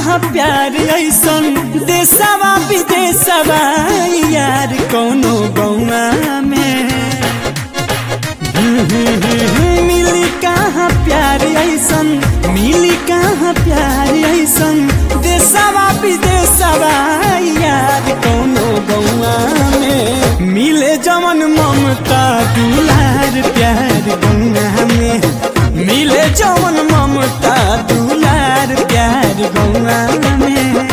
कहाँ प्यार ऐसन देशवा विदेशवा यार कौनो गौना में मिली कहाँ प्यार ऐसन मिली कहाँ प्यार ऐसन देशवा विदेशवा यार कौनो गौआ में मिले जमन ममता दुलार प्यार गौआ में मिले जमन ममता दुलार प्यार गौआ में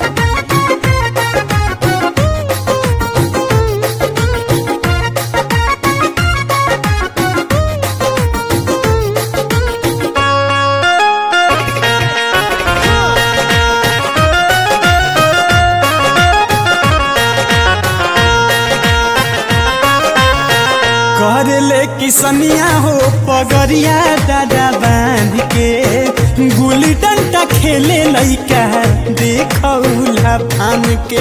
कर ले किसनिया हो पगरिया दादा बांध के गुली डंडा खेले लइका देखौला फान के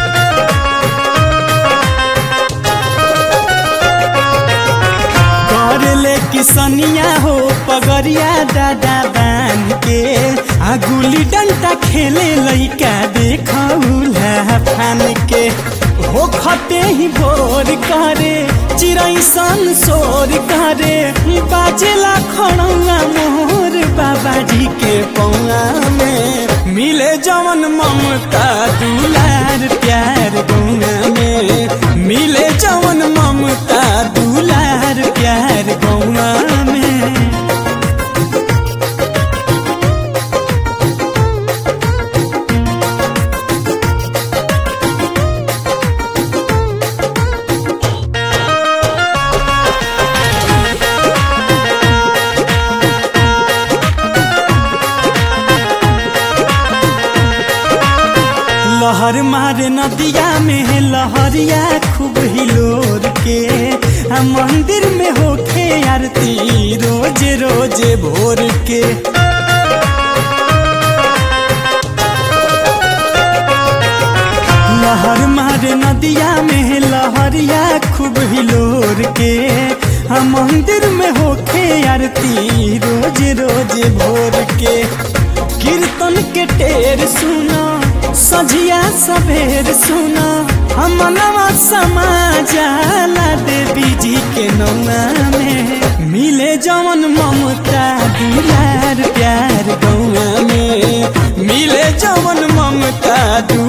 कर ले किसनिया हो पगरिया दादा बांध के आ गुली डंडा खेले लइका देखौला फान के हो खते ही भोर करे चिड़ै सन सोर करे बाजेला खड़ौआ मोर बाबाजी के पौआ में मिले जवन ममता दुलार प्यार गौआ में मिले जवन ममता दुलार प्यार गौआ में लहर मारे नदिया में लहरिया खूब हिलोर के आ मंदिर में होखे आरती रोज रोज भोर के लहर मारे नदिया में लहरिया खूब हिलोर के आ मंदिर में होखे आरती रोज रोज भोर के कीर्तन के टेर सुना सझिया सवेर सुना हमनवा समाजाला देवी जी के नौना में मिले जवन ममता दुलार प्यार गौआ में मिले जवन ममता दुलार